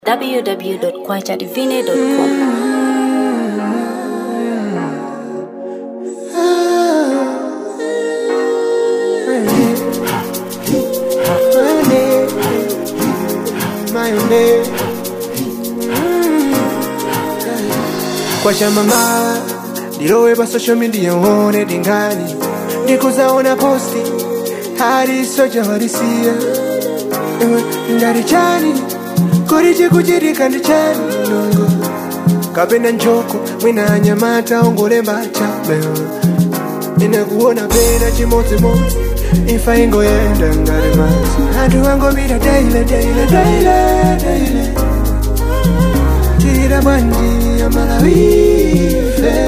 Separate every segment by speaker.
Speaker 1: www.kwachadivine.com.
Speaker 2: kwacha mama ndilowe pa social media uone dingani ndikuzaona posti hali soja walisiya Ewe, ndari chani kuri chikuchitika ndi chani nongo kapena njoko mwina anyamata ongolemba chabe inakuona pena chimodzimodzi ifa ingoyenda ngati madzi anthu angomira daile daile daile daile tira bwanji amalawife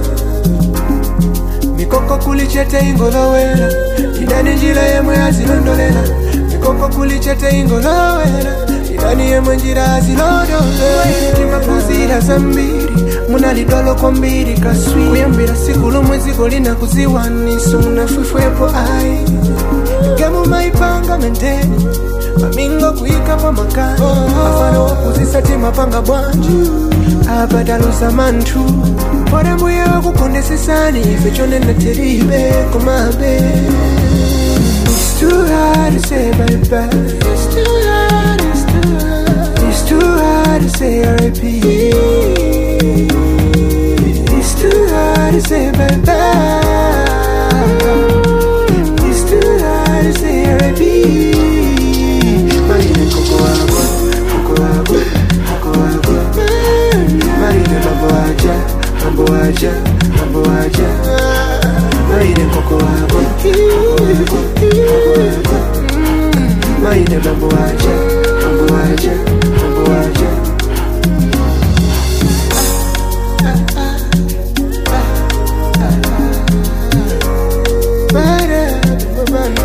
Speaker 2: mikoko kuli chete ingolowera idani njira yemwe azilondolera mikoko kuli chete ingolowera idani yemwe njira azilondolera timapuzira zambiri munalidolo kwambiri kaswi kuyambira siku lomwe dziko linakuziwaniso munafwifwepo ayi gemu maipanga menteni mamingo kuika pa makani afano wakuzisa timapanga bwanji apatalusa manthu pore mbuye wakukondesesani ife chonena teribe komabe It's too hard to say bye-bye It's too hard, it's too hard It's too hard to say R.I.P It's too hard to say bye-bye It's too hard to say R.I.P Marine koko wako, koko wako, koko wako Marine mambo aja, mambo aja, mambo aja Marine koko wako, koko wako, koko wako Marine mambo aja, mambo aja, mambo aja Bara, bara.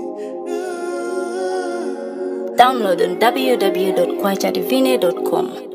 Speaker 1: Download on www.kwachadivine.com.